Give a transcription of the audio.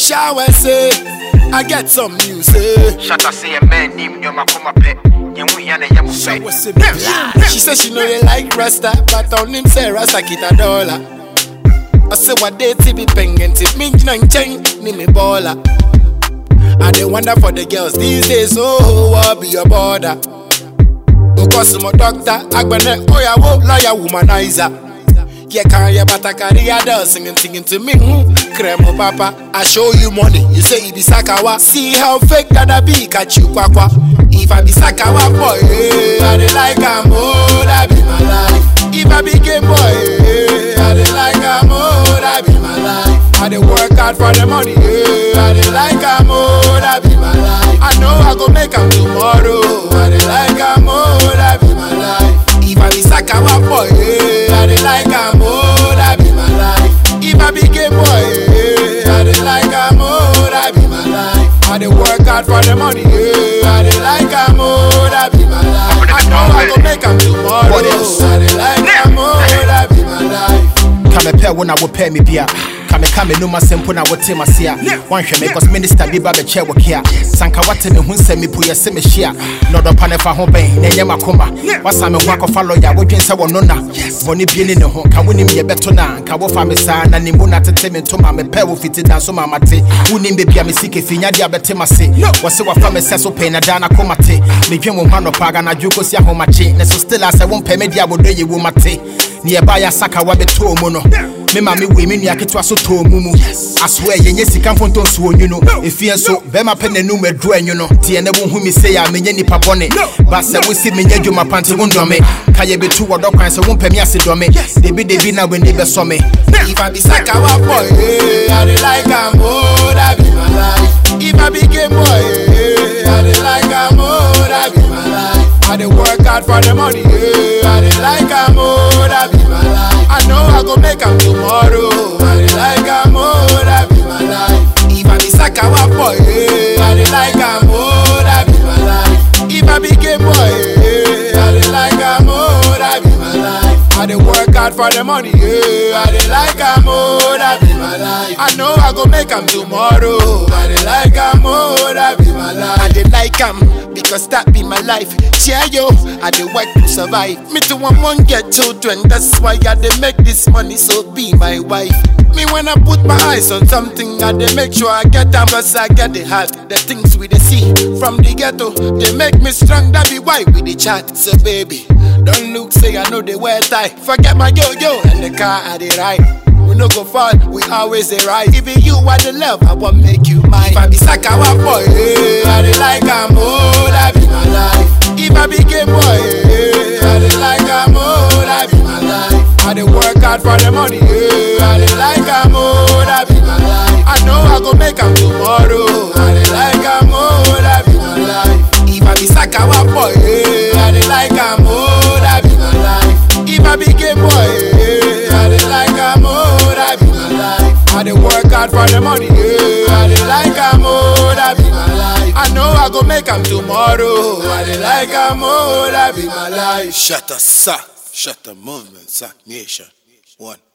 Shower say, I get some news. Eh. Shut up, say a man named Yoma Kuma Pet. Yamu Yana Yamu Shower say, Pet. She said she know you like Rasta, but on him say Rasta kita dollar. I say what they ti be pengen tip me nang cheng ni me baller. I dey wonder for the girls these days, oh, what be your border? Because my doctor, agbene, oh yeah, wo, lawyer, womanizer. Yeah, can you but I carry a doll singing, singing to me. Hmm. Cremo papa, I show you money. You say it be sakawa. See how fake that I be, catch you kwakwa. If I be sakawa boy, eh, I dey like am, oh, that be my life. If I be game boy, eh, I dey like am, oh, that be my life. I dey work hard for the money, eh, I dey like am, oh, that be my life. I know I go make am tomorrow, I dey like am, oh, that be my life. If I be sakawa boy, eh, I dey like am, oh, that be my life. If I be gay boy, eh, I dey like am, oh, that be my life. I dey work hard for the money, eh, I dey like am, oh, that be my life. I know I go make am tomorrow, What else? I dey like am, oh, that be my life. Kame pɛ wo na wopɛ me bia kame ka me noma sɛmpo na wote mase a woanhwɛ me cause minister bi ba bɛkyɛ wo kea sanka wate me ho nsɛm mepo yɛ sɛ mehyia na ɔdɔpa ne fa ho bɛn na ɛnyɛ makoma wasa me ho akɔfa lɔya wodwen sɛ wɔno na bɔne bie ne ne ho ka wonim yɛbɛto na nka wofa me saa na nimmu na tete me ntoma mepɛ wo fiti da so ma mate wonim bebia me sike finyade a bɛte mase wɔse wafa me sɛ so pɛi na daa na koma te medwen wo ho anɔpa aganadwo kɔsi ahomakye ne so still a sɛ wompɛ me de a wɔdɔ yɛ wo mate ne yɛba yɛ asaka wabɛtɔɔ mu no me ma me wei me nua ketewa so tɔɔ mu mu asoɛ yɛnyɛ sika mfonto nso onwu no ɛfie nso bɛrima pɛ n'anum adu anwu no teɛ ne wohu me sei a menyɛ nnipa bɔne ba sɛ wosi menyɛ adwuma pante wo ndɔme ka yɛbɛtu wɔdɔ kwan sɛ wompɛ me ase dɔme debidebi na w'ani bɛsɔ me If I be sakawa boy, eh, I dey like am, oh, that be my life. If I be gay boy, eh, I dey like am, oh, that be my life. I dey work hard for the money, eh, I dey like am, oh, that be my life. I know I go make am tomorrow, I dey like am, oh, that be my life. If I be sakawa boy, eh, I dey like am, oh, that be my life. If I be gay boy, eh, I dey like am, oh, that be my life. I dey work hard for the money, yeah. I dey like am, oh, that be my life. I know I go make am tomorrow. I dey like am, oh, that be my life. I dey like am because that be my life. Yeah, yo, I dey work to survive. Me too, I won't get children. That's why I dey make this money, so be my wife. Me when I put my eyes on something, I dey make sure I get am, cause I get the heart. The things we dey see from the ghetto, they make me strong. That be why we dey chat. So baby, don't look say I know they wear tie. Forget my yo yo and the car I dey ride. We no go fall, we always dey right. Even you are the love, I want make you mine. If I be sakawa boy, eh, I dey like am, oh, that be my life. If I be gay boy, eh, I dey like am, oh, that be my life. I dey work hard for the money, eh, I dey like am, oh, that be my life. I know I go make am tomorrow, I dey like am, oh, that be my life. If I be sakawa boy, eh, I dey like am, oh, that be my life. If I be gay boy, eh, I dey like am, oh, that be my life. I dey work hard for the money, eh, I dey like am, oh, that be my life. I know I go make am tomorrow, I dey like am, oh, that be my life. Shut up, sir. Shut the movement, sir. Nation. One.